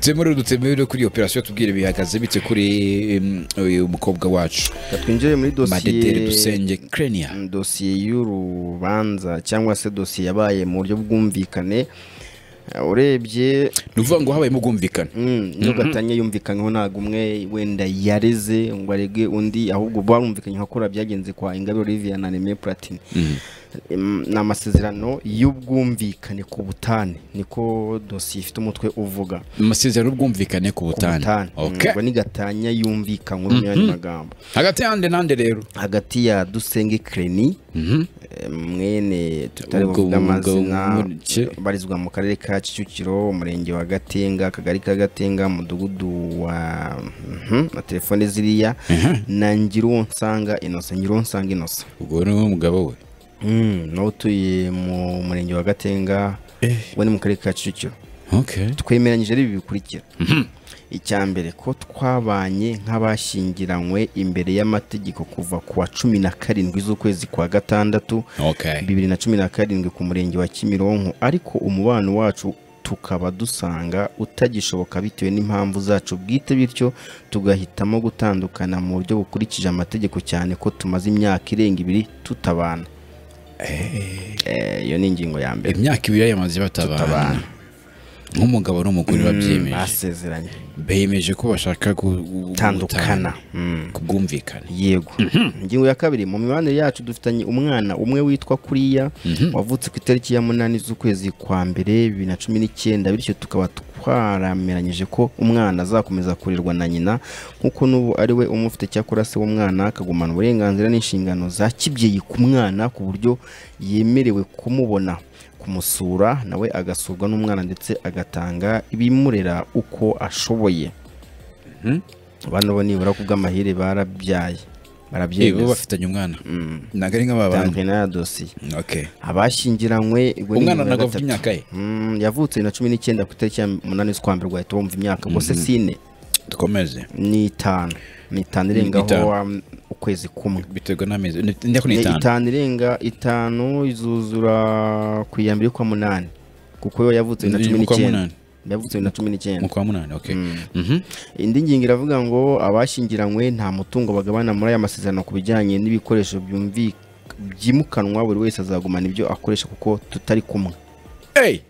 temure dutemewe kuri iyo operasiyo tubwire bihagaze bitse kuri em, uyu mukobwa wacu Reka twinjire muri madedere dosiye dusenge krenia dosiye y'urubanza cyangwa se dosiye yabaye mu buryo bwumvikane Eh, urebye ni ukuvuga ngo habayemo ubwumvikane niyo gatanya yumvikanyeho ntabwo umwe wenda yareze ngo arege undi ahubwo barumvikanye nka kora byagenze kwa Ingabire Olivia na Neme Platini Em, ni amasezerano y'ubwumvikane ku butane niko dosiye ifite umutwe uvuga amasezerano y'ubwumvikane ku butane butane Okay. ngo ni gatanya yumvikanywe mu yandi magambo hagati y'ande n'ande rero hagati ya dusenge kreni eh, mwene Ubwo- ubwo- tutarebuvuga amazina umurike. ubarizwa mu karere ka kicukiro umurenge wa gatenga akagari ka gatenga umudugudu wa mhm, na telefone ziriya na ngiruwonsanga inosa ngiruwonsanga inosa ubwo ni umugabo we Mm, nawe utuye mu murenge wa gatenga we ni mu karere ka kicukiro okay twemeranyije ari ibi bikurikira icya mbere ko twabanye nk'abashyingiranywe imbere y'amategeko kuva ku wa cumi na karindwi z'ukwezi kwa gatandatu okay bibiri na cumi na karindwi ku murenge wa kimironko ariko umubano wacu tukaba dusanga utagishoboka bitewe n'impamvu zacu bwite bityo tugahitamo gutandukana mu buryo bukurikije amategeko cyane ko tumaze imyaka irenga ibiri tutabana Eh, iyo ni ingingo ya mbere imyaka ibiri yamaze batabana Tutabana. nk'umugabo n'umugore babyemeje basezeranye bemeje ko bashaka gu- gu- gutana- tandukana Mm. ku bwumvikane yego ingingo ya kabiri mu mibanire yacu dufitanye umwana umwe witwa kuriya wavutse ku itariki ya munani z'ukwezi kwa mbere bibiri na cumi n'icyenda bityo tukaba twarameranyije ko umwana azakomeza kurirwa na nyina nk'uko n'ubu ari we umufite cyakora se w'umwana akagumana uburenganzira n'inshingano za kibyeyi ku mwana ku buryo yemerewe kumubona kumusura nawe agasurwa n'umwana ndetse agatanga ibimurera uko ashoboye bano bo nibura ku bw'amahire barabyaye Eh, bo barabyemeza bafitanye umwana ntabwo ari nk'ababantu bitandukanye n'aya dosiye okay abashyingiranywe ubwo ni umwana nimero ntabwo afite gatatu. imyaka ye Mm, yavutse bibiri na cumi n'icyenda ku itariki ya munani z'ukwa mbere ugahita wumva imyaka gusa si ine dukomeze ni itanu ni itanu irengaho itanu. um, ukwezi kumwe biterwa n'amezi ni- ndako ni Ni itanu itanu irenga itanu izuzura ku iya mbere y'ukwa munani kuko yo yavutse bibiri na cumi Mu kwa n'icyenda munani. yavutse bibiri na cumi n'icyenda mu kwa munani okay Mhm. indi ngingo iravuga ngo abashyingiranywe nta mutungo bagabana muri aya masezerano ku bijyanye n'ibikoresho byumvi byimukanwa buri wese azagumana ibyo akoresha kuko tutari kumwe Hey!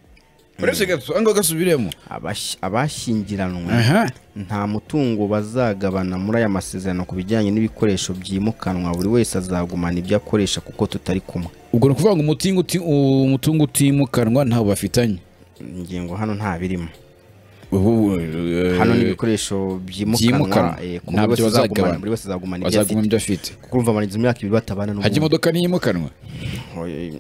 uretse gato ango gasubiremo Abash- abashyingiranywe aha nta mutungo bazagabana muri aya masezerano ku bijyanye n'ibikoresho byimukanwa buri wese azagumana ibyo akoresha kuko tutari kumwe ubwo ni ukuvuga ngo umutungo uti- umutungo utimukanwa ntawo bafitanye ingingo hano nta birimo Ubu, hano ni eh, ibikoresho byimukanwa. byimukanwa eh, ku Nta buri wese byo azagumana bazagabana. buri wese azagumana ibyo bazaguma afite ibyo afite kuko urumva amariza imyaka ibiri batabana hajya n'ubundi imodoka ntiyimukanwa Oye.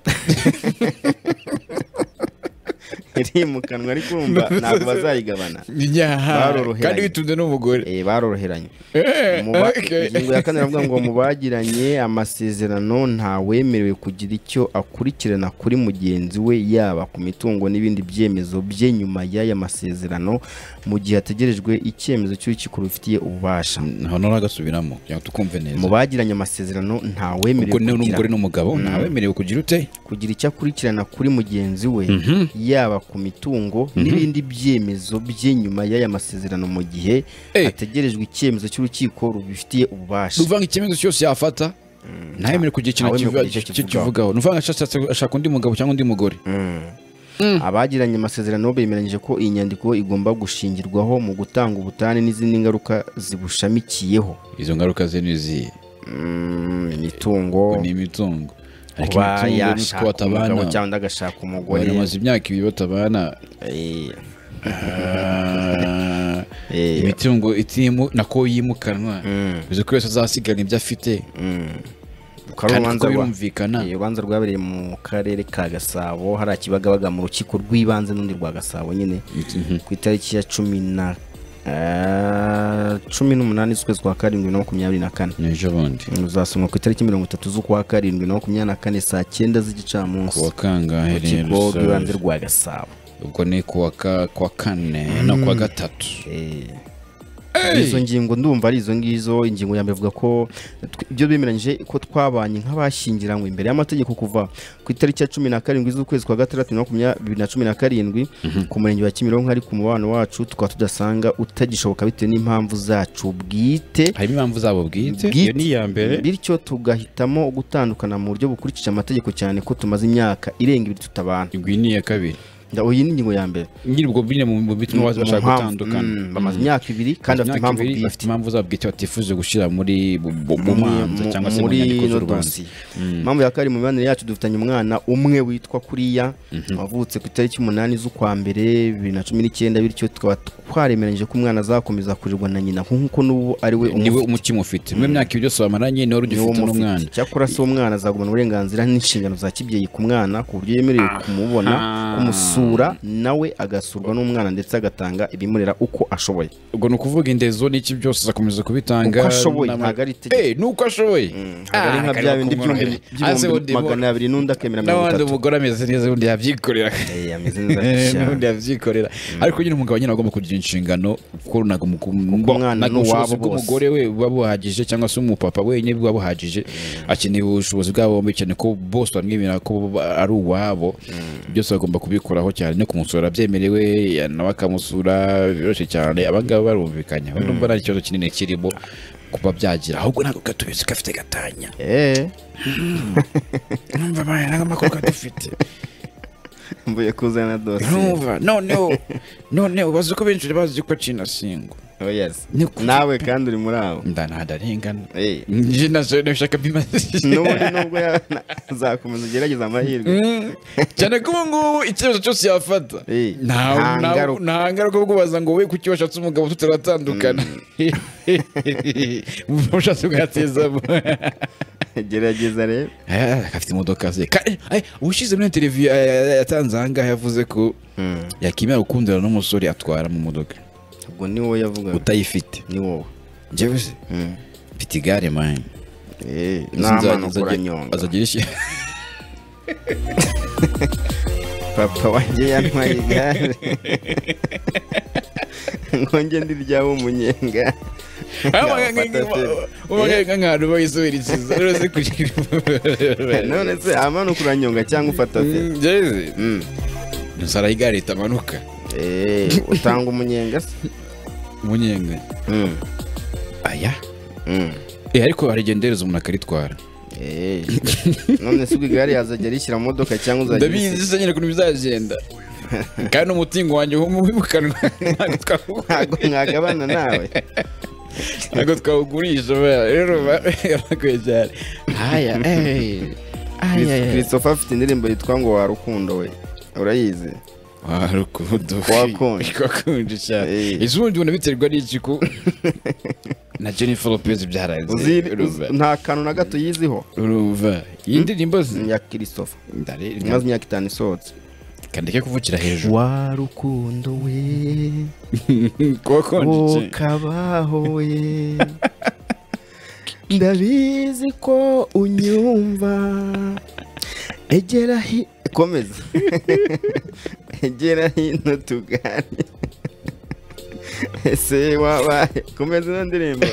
irimukanwa ariko urumva ntabwo bazayigabana Baroroheranye. kandi bitunze n'umugore Eh, baroroheranye Eh, Mu ba- okay. ingingo ya kane iravuga ngo mu bagiranye amasezerano ntawemerewe kugira icyo akurikirana kuri mugenzi we yaba ku mitungo n'ibindi byemezo bye nyuma y'aya masezerano mu gihe hategerejwe icyemezo cy'urukiko rubifitiye ububasha hano nagasubiramo kugira ngo tukumve neza mu bagiranye amasezerano ntawemerewe ubwo ni n'umugore kugira, n'umugabo ntawemerewe kugira ute kugira icyo akurikirana kuri mugenzi we yaba ku mitungo n'ibindi byemezo bye nyuma y'aya masezerano mu gihe Eh. hategerejwe icyemezo cy'urukiko rubifitiye ububasha uvuga ngo icyemezo cyose yafata ntawemerewe kugira ikintu ntawemerewe kivuga- kugira ki- icyo kivugaho. kivugaho ni uvuga ngo ashaka- ashaka undi mugabo cyangwa undi mugore abagiranye amasezerano bemeranyije ko iyi nyandiko igomba gushingirwaho mu gutanga ubutane n'izindi ngaruka zibushamikiyeho izo ngaruka ze ni izihe Mm, imitungo ni imitungo ariko kuba imitungo ni uko yashaka umugabo batabana cyangwa agashaka umugore bamaze imyaka ibiri batabana Eh, Ah, eh, imitungo itimu nako yimukanwa mm, bivuze ko wese azasigana ibyo afite mm. Rukaba ari kandi urubanza ko rwa- birumvikana Eh, urubanza rwabereye mu karere ka gasabo hari akibagabaga mu rukiko rw'ibanze n'undi rwa gasabo nyine ku itariki ya cumi na eh, cumi n'umunani z'ukwezi kwa karindwi na makumyabiri na kane ni ejo bundi uzasomwa ku itariki mirongo itatu z'ukwa karindwi na makumyabiri na kane saa cyenda ku z'igicamunsi wa kangahe rero mu kigo rw'ibanze sir? rwa gasabo ubwo ni ku wa ka- ku wa kane no ku wa gatatu Eh, izo ngingo ndumva ari izo ngizo ingingo ya mbere ivuga ko tw- ibyo bemeranyije ko twabanye nk'abashyingiranywe imbere y'amategeko kuva ku itariki ya cumi na karindwi z'ukwezi kwa gatandatu na makumyabiri na cumi na karindwi ku murenge wa kimironko ariko umubano wacu tukaba tudasanga utagishoboka bitewe n'impamvu zacu bwite harimo impamvu zabo bwite iyo ni iya mbere bityo tugahitamo gutandukana mu buryo bukurikije amategeko cyane ko tumaze imyaka irenga ibiri tutabana ngo iyi ni iya kabiri Nda- iyi ni ingingo ya mbere nyiri ubwo bwine mu bituma Mu bashaka mpamvu- gutandukana mm, bamaze imyaka ibiri kandi bafite Imyaka impamvu ibiri bwite bafite impamvu zabo bwite batifuje gushyira muri bu- bu- mu mu- manza mu- cyangwa se mu muri nyandiko ino z'urubanza dosiye impamvu ya kabiri mu mibanire yacu dufitanye umwana umwe witwa kuriya wavutse ku itariki umunani z'ukwa mbere bibiri na cumi n'icyenda bityo tukaba twaremeranyije ko umwana azakomeza kurirwa na nyina nk'uko n'ubu ari we niwe umufite umutima ufite mu myaka ibyo byose bamaranye niwe niwo ugifite n'umwana umufite. cyakora se umwana azagumana uburenganzira n'inshingano za kibyeyi ku mwana ku buryo yemerewe kumubona kumusura nawe agasurwa n'umwana ndetse agatanga ibimurera uko ashoboye ubwo ni ukuvuga indezo n'iki byose azakomeza kubitanga uko ashoboye n'ama- ntabwo ari itegeko Eh, ni uko ashoboye ntabwo ari Ah, nka bya bindi by'ibihumbi karibu kumworohera. Aze by'ibihumbi undi mu- magana abiri n'undi akemera mirongo n'abandi itatu umugore ameze neza ubundi yabyikorera Eh, ameze neza n'ubundi cyane yabyikorera ariko nyine umugabo nyine aba agomba kugira inshingano kuko ntabwo umu- umwana ntabwo ni ubushobozi uwabo bw'umugore we buba buhagije cyangwa se umupapa wenyine buba buhagije akeneye ubushobozi bwabo bombi cyane ko bose bamwemerera ko bo ari uwabo byose bagomba kubikuraho cyane no kumusura byemerewe ya- nawe akamusura biroroshye cyane abangaba barumvikanya ubu ndumva nta kibazo kinini kirimo kuba byagira ahubwo ntabwo gatubizi gafite gatanya Eh, numva ntabwo amakuru kadufite mvuye kuzana dosiye ntumva noneho noneho bazi ko benshi bazi ko kinasingwa Oh, yes. Ni ku- nawe kandi uri muri abo ndarengana Eh, nje nazo nabishaka bimaze n'ubundi nubwo ya- na- uzakomeza ugerageze amahirwe Mm, cyane ko ubu ngubu icyemezo cyose yafata Eh, nta nta nta- ngaruka. nta ngaruka yo kubaza ngo we kuki washatse umugabo tutaratandukana ubushatsi bwatezamo gerageza rero Ah, afite imodoka ze Ka- eh, ubushize muri interiviyu yatanze ahangaha yavuze ko yakimera gukundana n'umusore atwara mu modoka ubwo ni wowe yavugaga utayifite ni wowe njyewe se Mm. mfite igare mani Eh, Sinzajya- n'amano nzajya- kuranyonga azagira ishi- papa wanjye yantwaye igare ngo njye ndiryaho umunyenga nk'ahantu bayisubirikiza rero si kugira none se amano kuranyonga cyangwa ufata fe jeze Mm. nusara igare ritamanuka Eh, utanga umunyenga se umunyenga Mm, aya mm. Eh, ariko harigendereza umuntu akaritwara Eh, none se ubwo igare yazajya rishyira mu modoka cyangwa uzajya ndabizi se nyine ukuntu bizagenda kandi umutingo wanjye wimukanwa ntabwo twawu- ntabwo mwagabana nawe ntabwo twawugurisha ba- rero bakwiye cyane aya eh, aya Christ- aya. christopher afite indirimbo yitwa ngo warukundo we urayizi warukundo Wakonje. wakonje cyane Eh. izundi ubona biterwa n'iki ko na jennifer lopez byaranze Uzi- urumva uzi- nta kantu na gato yiziho urumva iyi ndirimbo ya christopher ndare imaze imyaka itanu isohotse kandike kuvukira hejuru warukundo we wakonje cyane. ukabaho we ndabizi ko unyumva egera hi komeza egera hino tugane ese wabaye komeza ino ndirimbo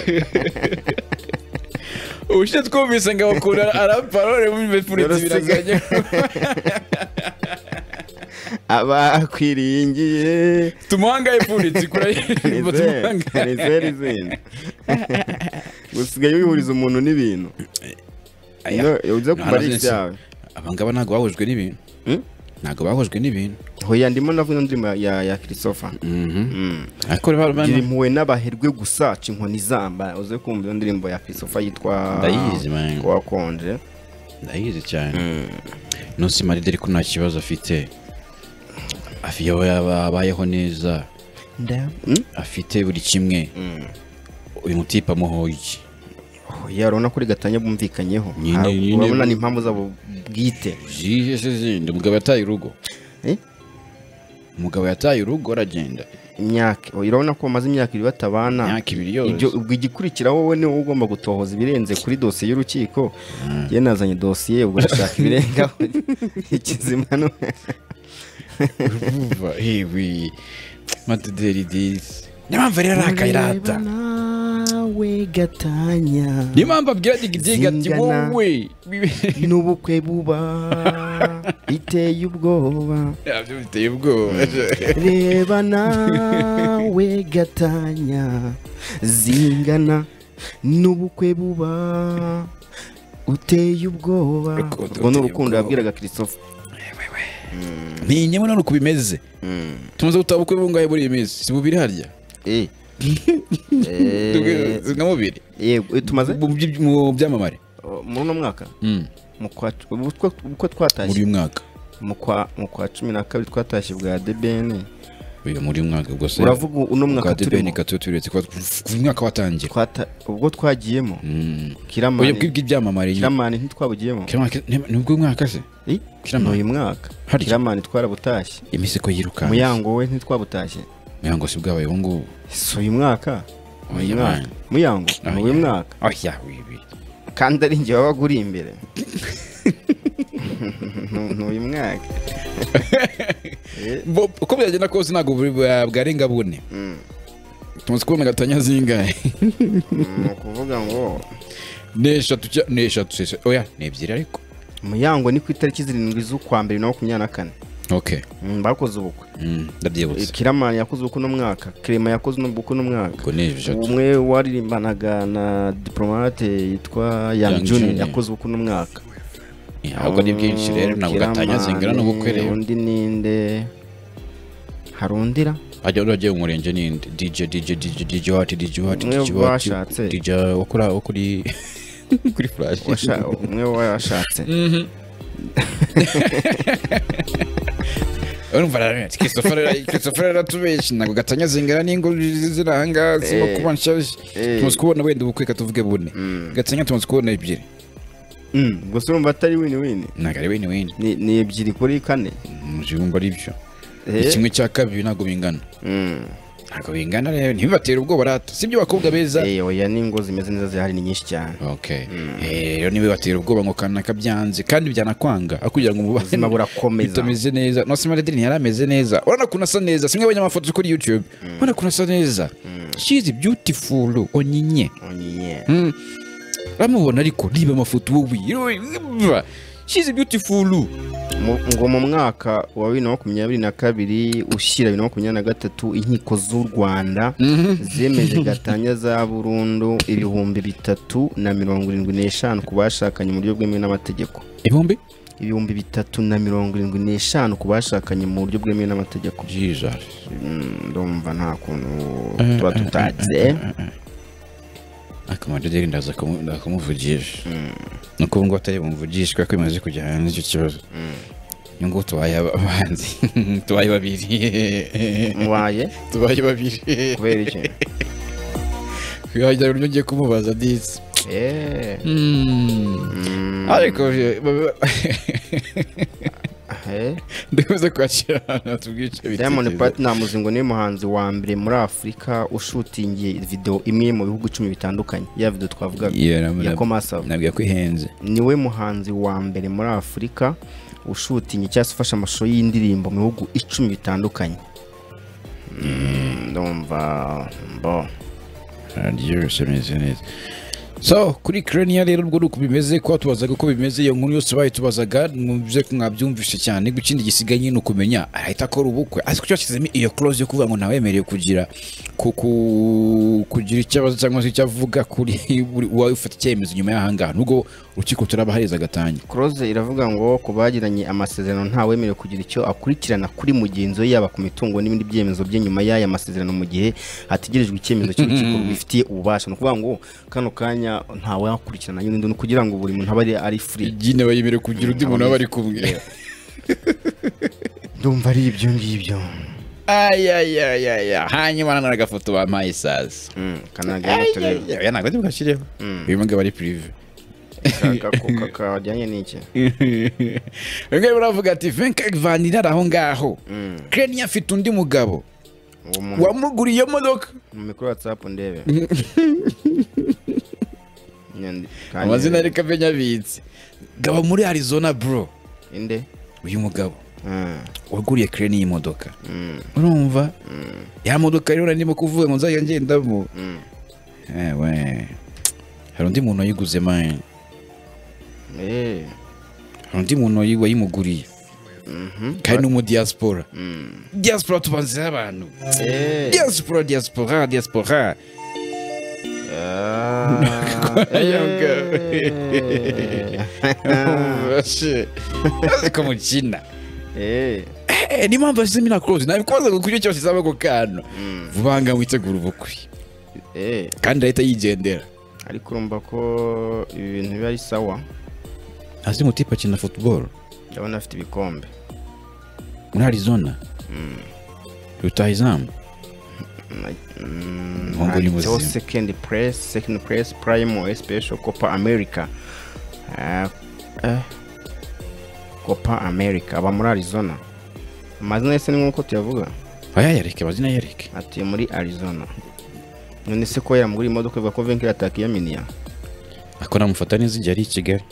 ubushize twumvise ngo abakunda araparole muri furitse birazanye abakwiringiye tumuhangaye furitse kura yimbo tumuhangaye nizeri izindi usigaye wihuriza umuntu n'ibintu Aya. uze kumara Narazenze. ibyawe abangaba ntabwo bahujwe n'ibintu Hmm? ntabwo bahujwe n'ibintu hoya ndimo navuga indirimbo ya ya christopher ariko rero bano- gira impuhwe n'abaherwe gusa ca inkoni zamba uze kumva iyo ndirimbo ya christopher yitwa Ndayizi, man. wakonje ndayizi cyane nonse marideri ko nta kibazo afite afiye aho yaba abayeho neza Mm? afite buri kimwe uyu mutipe amuhoye iki hoya urabona ko uri gatanya bumvikanyeho Nyine- Ntabwo- nyine- urabona ni impamvu zabo bwite zihe se zindi umugabo yataye urugo Eh? umugabo yataye urugo aragenda imyaka hoya urabona ko bamaze imyaka ibiri batabana imyaka ibiri yose ibyo ubwo igikurikira wowe ni wowe ugomba gutohoza ibirenze kuri dosiye y'urukiko njye nazanye dosiye ubwo ndashaka ibirengaho ikizima no- urumva hewe matideri disi niyo mpamvu rero arakaye rata Ureba nawe gatanya niyo mpamvu abwira digidigi ati Zingana. wowe n'ubukwe buba biteye ubwoba nabyo biteye ubwoba reba nawe gatanya zingana n'ubukwe buba uteye ubwoba Urukundo ubwo ni ruteye urukundo ubwoba. yabwiraga christophe ntinyemo none uko bimeze tumaze gutaha ubukwe bungahe muri iyi minsi si bubiri harya Eh. Eh, Tubwire- nka bubiri yego, eh, tumaze Mu byi- mu byamamare Oh, muri uno mwaka Mm, mu kwa ubu twa- ubwo muri twatashye uyu mwaka mu kwa mu kwa cumi na kabiri twatashye bwa debeni Oya, muri uyu mwaka ubwo se uravuga uno mwaka kadebeni turimo gato turetse kuba ku mwaka watangira Twata- ubwo twagiyemo Mm. oya kiramani bw'ibyamamare nyine kiramani ntitwabugiyemo Kiramani- ni- ni ubwo mwaka se Eh, ni Kiramani. uyu mwaka Harya. kiramani twarabutashye imiseko yirukanka muyango we ntitwabutashye muyango si bwabaye ubu ngubu si uyu mwaka Ni uyu Oya, mwaka. muyango Oya. ni uyu mwaka oya wibi kandi ari njye wabaga uri imbere Ni- ni uyu mwaka Bo- uko byagenda kose ntabwo buri- bwa- bwarenga bune Mm. tumaze kubona gatanya zingahe ni ukuvuga ngo ni eshatu cya- ni eshatu se- oya ni ebyiri ariko muyango ni ku itariki zirindwi z'ukwa mbere na makumyabiri na kane okay Mm, bakoze ubukwe Mm, ndabyibutse kiramani yakoze ubukwe uno mwaka kirema yakoze uno bukwe uno mwaka ubwo ni eshatu umwe waririmbanaga na diplomate yitwa Yang yang juni Juni. yakoze ubukwe uno mwaka ahubwo ni bwinshi rero ntabwo gatanya zingana n'ubukwe Kiramani, rero undi ninde hari undira ajya uragiye mu murenge ninde dj dj dj dj wati dj wati Mwe dj wati bashatse. dj wo kuri- wo kuri kuri flash Washa- umwe washatse urumva rero Christopher rero- Christopher rero atubeshya ntabwo gatanya zingana n'ingo ziri aha ngaha zirimo kuba nshyashya Eh. tumaze kubona wenda ubukwe katuvuge bune gatanya tumaze kubona ebyiri Mm, gusa urumva atari wini wini ntabwo ari wene wene Ni- ni ebyiri kuri kane mujibumba ari byo Eh. kimwe cya kabiri ntabwo bingana Mm. ntabwo bingana rero ntibibatera ubwoba rata sibyo bakobwa beza Eh, oya n'ingo zimeze neza zihari ni nyinshi cyane okay Eh, rero ntibibatera ubwoba ngo kanaka byanze kandi byanakwanga aho kugira ngo umubane ubuzima burakomeza bitameze neza no sima ledini yari ameze neza urabona ukuntu asa neza simwe abonye amafoto kuri youtube urabona ukuntu asa neza she is beautiful onyinye Onye. uramubona ariko niba amafoto wowe yowe, she is beautiful Mu- ngo mu mwaka wa bibiri na makumyabiri na kabiri ushyira bibiri na makumyabiri na gatatu inkiko z'u rwanda zemeje gatanya za burundu ibihumbi bitatu na mirongo irindwi n'eshanu ku bashakanye mu buryo bwemewe n'amategeko ibihumbi ibihumbi bitatu na mirongo irindwi n'eshanu ku bashakanye mu buryo bwemewe n'amategeko jesus Mm, ndumva nta kuntu tuba tutagiye akamaro rero ndaza kumu- ndaza kumuvugisha ni uko ubu ngubu atari bumuvugishe kubera ko bimaze kujya hanze icyo kibazo ubu ngubu tubaye abanzi tubaye babiri mubaye tubaye babiri kubera iki wagira ngo ugiye kumubaza disi Eh, mm, ariko bye- ba- ba- eh. ndakomeza kwakira ahantu hatubwica Diamond Platnumz ngo niwe muhanzi wa mbere muri Afurika ushutingiye video imwe mu bihugu icumi bitandukanye ya video twavugaga ya Komasava nabwira ko ihenze niwe muhanzi wa mbere muri Afurika ushutingiye cyangwa se ufashe amashusho y'indirimbo mu bihugu icumi bitandukanye Mm, ndumva mbo araryoshye ameze neza so kuri krenia rero ubwo ni uko bimeze kuba tubazaga uko bimeze iyo nkuru yose bayitubazaga mwumvise ko mwabyumvise cyane guca ikindi gisigaye nyine ukumenya arahita akora ubukwe ariko cyo bashyizemo iyo clause yo kuvuga ngo ntawemerewe kugira ku- ku- kugira ikibazo cyangwa se icyo avuga kuri buri- uwawe ufata icyemezo nyuma y'ahangaha nubwo urukiko turabahariza gatanya Close iravuga ngo ku bagiranye amasezerano ntawemerewe kugira icyo akurikirana kuri mugenzi we yaba ku mitungo n'ibindi byemezo bye nyuma y'aya masezerano mu gihe hategerejwe icyemezo cy'urukiko rubifitiye ububasha ni ukuvuga ngo kano kanya ntawakurikirana y'undi ni ukugira ngo buri muntu abe ari- ari free igine bayemerewe kugira undi muntu aba ari kumwe ndumva ari ibyo ngibyo ayayayaya hanyuma nanone agafoto bampaye isazi Mm, kanajya amatorero. aya ntabwo ari bwashyireho uyu mugabo ari pirive Ka- ka- ka- kajyanye n'iki bimwe baravuga ati venka vanira ari aho ngaho krenia afite undi mugabo uwo muntu wamuguriye iyo modoka mu mikoro watsapu ndebe Nyandi- amazina ariko amenye abitse gaba muri arizona bro inde uyu mugabo waguriye kire n'iyi modoka urumva ya modoka rero ndimo kuvuga ngo nzajya ngendamo ewe hari undi muntu wayiguze mani hari undi muntu wayi- wayimuguriye kandi n'umudiyasipora diyasipora tubanziho abantu diyasipora diyasipora diyasipora ko mukina Eh, niyo mpamvu yashyizemo inakorozi nabikubaza ngo kuryo cyose izaba ako kantu vuba ngaho witegura ubukwe kandi ahita yigendera ariko urumva ko ibi bintu biba ari sawa hasi mutipe akina futuboro ndabona afite ibikombe muri arizona rutahizamu Umuhungu ni handitseho muzima. sekendi puresi sekendi puresi purayimo esipesho kopa amerika Ah, eh. kopa amerika aba muri arizona amazina yese ni nk'uko tuyavuga ayayareke amazina yareke atuye muri arizona none se ko yamugura imodoka ivuga ko venkira atakiya miniya ako namufata neza igihe ari i kigali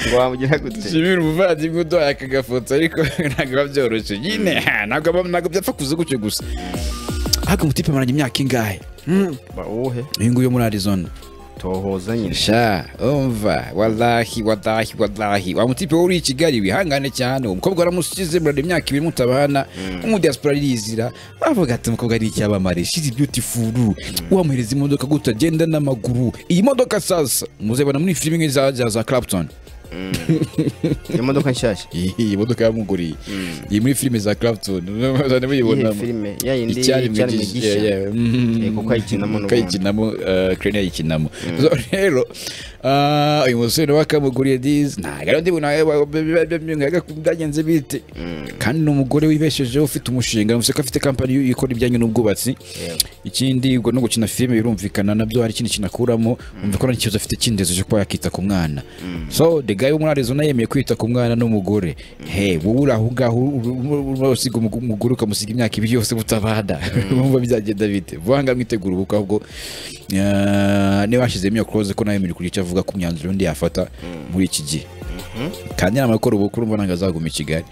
ngo wamugira gute shimira umuvandimwe uduhaye aka gafoto ariko ntabwo biba byoroshye nyine ha, ntabwo aba- ntabwo byapfa kuza gutyo gusa ahubwo mutipe amaranye imyaka ingahe Hmm. bawuhe uyu nguyu wo muri arizona tohoza nyine sha umva walahi walahi walahi wa mutipe wowe uri i kigali wihangane cyane umukobwa waramusize murada imyaka ibiri mutabana umudiyasipora arizira bavuga ati umukobwa ari icyamamare shizi beautiful wamuhereza imodoka gutya agenda n'amaguru iyi modoka sasa muzabona muri filime nk'iza za- za clapton imodoka nshyashya iyi modoka yamuguriye iyi muri filime za clapton muzajya iyihe muyibonamo filime yayindi icyaremwe icyaremwe gisha gishya Mhm. Eh, kuko ayikinamo Kuko n'ubundi. ayikinamo eh, Ukraine ayikinamo So, rero ah, uyu musore nawe akamuguriye dizi ntabwo ari undi muntu wa- wa- wa- wa- byagenze bite kandi ni umugore wibeshejeho ufite umushinga museka afite kampani ikora ibijyanye n'ubwubatsi Yego. ikindi ubwo no gukina filime birumvikana nabyo hari ikindi kintu akuramo umva ko nta kibazo afite kindezo cyo kuba yakita ku mwana so the guy wo muri arizona yemeye kwita ku mwana n'umugore he wowe uri aho ngaho ur- ur- ur- usiga umu- umugore ukamusiga imyaka ibiri yose mutabana wumva byagenda bite vuba ngaho mwitegura ubukwe ahubwo eh, niba hashyizemo iyo close ko nawe muri kugira icyo avuga ku myanzuro undi yafata muri iki gihe kandi nama gukora ubukwe urumva ntabwo azaguma i kigali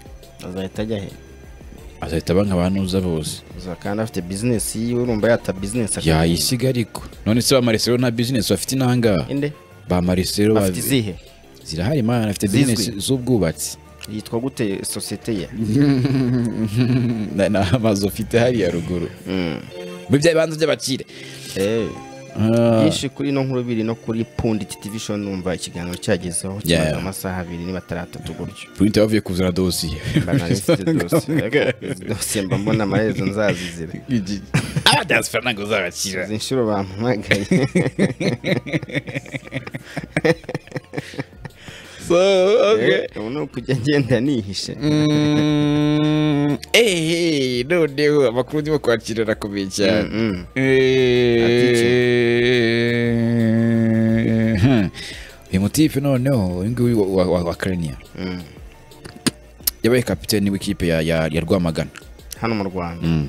azahita ajya he azahita aba nk'abantuza bose uzakanda afite bizinesi yiwe urumva yata bizinesi yayisiga ariko none se ba marisero nta bizinesi bafite inanga inde ba marisero ba- afite izihe zirahari man afite Zizwi. bizinesi z'ubwubatsi yitwa gute sosiyete ye Na- ni amazu afite hariya ruguru muri bya bibanza by'abakire Eh, Ah, byinshi kuri ino nkuru biri no kuri pundi titivishoni numva ikiganiro cyagezeho Yeah. kimaze amasaha abiri niba atari atatu gutyo printer bavuye kuzana dosiye mba narisite dosiye ariko izi dosiye mba mbona amaherezo nzazizira abadiyasipora ntabwo uzabakira izi nshuro bampamagaye So, okay. ubu ni ukujya ngenda nihishe Mm, eh, noneho amakuru ndimo kwakira arakomeye cyane Mm, Eh, hmm. uyu mutipe noneho uyu nguyu wa- wa- wa- wa Krenia mm. yabaye kapiteni w'ikipe ya, ya, ya rwamagana hano mu rwanda Mm,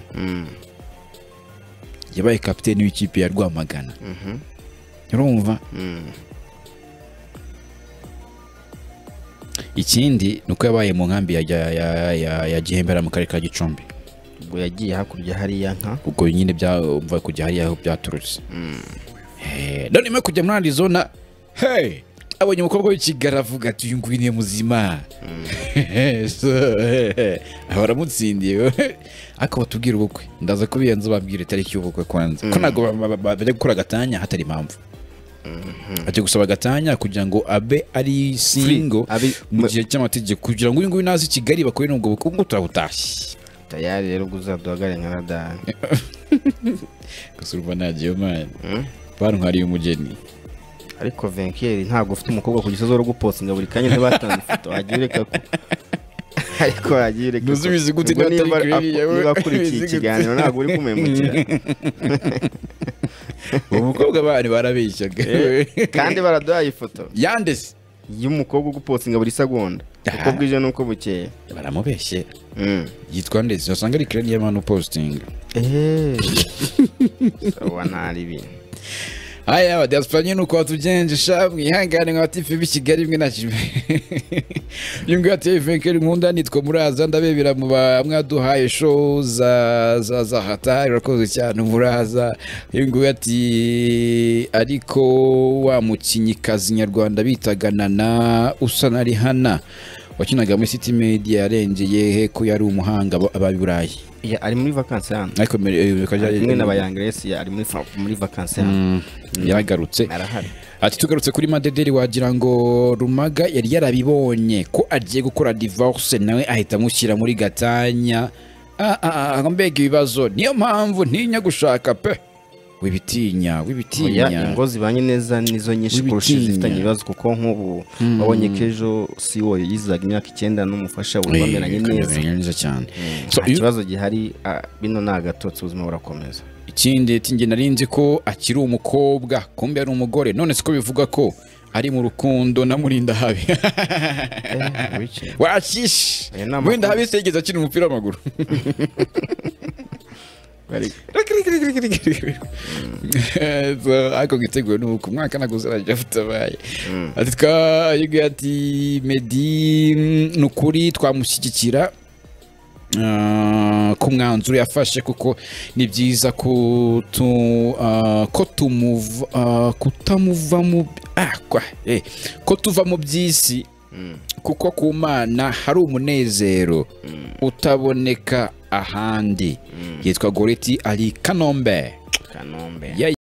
yabaye kapiteni w'ikipe ya rwamagana mhm, urumva mm. ikindi ni uko yabaye mu nkambi ya, ya, ya, ya, ya gihembera mu karere ka gicumbi ubwo yagiye hakurya hariya nka ubwo nyine byumva kujya hariya aho byaturutse Eh, none nyuma yo kujya muri arizona hey abonye umukobwa w'ikigara avuga ati uyu nguyu ni muzima So, eh, eh, baramutsindiye ariko batubwire ubukwe ndaza kubiyenza babwire itariki y'ubukwe kwanza ko ntabwo ba- ba- ba- bajya gukora agatanya hatari impamvu ajya gusaba agatanya kugira ngo abe ari singo Abi- mu gihe cy'amategeko kugira ngo uyu nguyu naza i kigali bakorere ubwo bukwe ubwo turabutashye tayari rero ubwo uzaduhagare nka radari gusa urumva nagiye mani bantwariye umugeni ariko venkeri ntabwo ufite umukobwa ku gisozi wo gupostinga buri kanya ntibatanze ifoto wagiye ureka ko ariko wagiye ureka ko Ntuzubizi gute Ubwo niba niba atari kuriya, niba akurikiye ubizi gute? ikiganiro ntabwo uri kumemukira uwo mukobwa bari barabeshyaga kandi baraduhaye ifoto yandese y'umukobwa ugupostinga buri segonda uko bwije n'uko bukeye baramubeshye Mm. yitwa ndetse wasanga ari kirani y'amanu positingi eee uba ntari ibintu haya abadiyaspora nyine uko batugenje sha mwihangane mwa tifu b'i kigali mwe nakimwe yungu ya tifu keri nkunda nitwa muraza ndabebera mu ba mwaduhaye show za za za hata irakoze cyane muraza yungu ati ariko wa mukinnyikazi nyarwanda bitaga nana usa na rihana wakinaga muri city media yarengeye he ko yari umuhanga aba- aba burayi Ya, ari muri vakansi hano ariko mbere, eh, bikajya- kumwe na bayangeresi ari muri fa- muri vakansi hano Mm, yaragarutse arahari ati tugarutse kuri madederi wagira ngo rumaga yari yarabibonye ko agiye gukora divorce nawe ahita amushyira muri gatanya Ah, ah, ah, mbega ibibazo niyo mpamvu ntinya gushaka pe wibitinya Oya, wibitinya ingo zibanye neza nizo nyinshi kurusha Wibitinya. izifitanye ibibazo kuko nk'ubu wabonye ko ejo si wo yizaga imyaka icyenda n'umufasha we Eh, bameranye neza bameranye neza cyane So, nta iyo- kibazo gihari ah, bino ni agatotsi ubuzima burakomeza ikindi ati nge nari nzi ko akiri umukobwa kumbe ari umugore none siko bivuga ko ari mu rukundo namurinda habi wicaye. washishi Aya ni amakuru. wenda habi segeza akina umupira w'amaguru ariko giteguwe ni uku umwaka naguze arajya utabaye ati twayiguye ati medi mm, ni ukuri twamushyigikira Ah, ku mwanzuro yafashe kuko ni byiza ko tu- ah, ko tumuva ah, kutamuva mu ah, kwa- eh, ko tuva mu by'isi kuko ku mana hari umunezero utaboneka ahandi yitwa goreti ari kanombe kanombe Ya-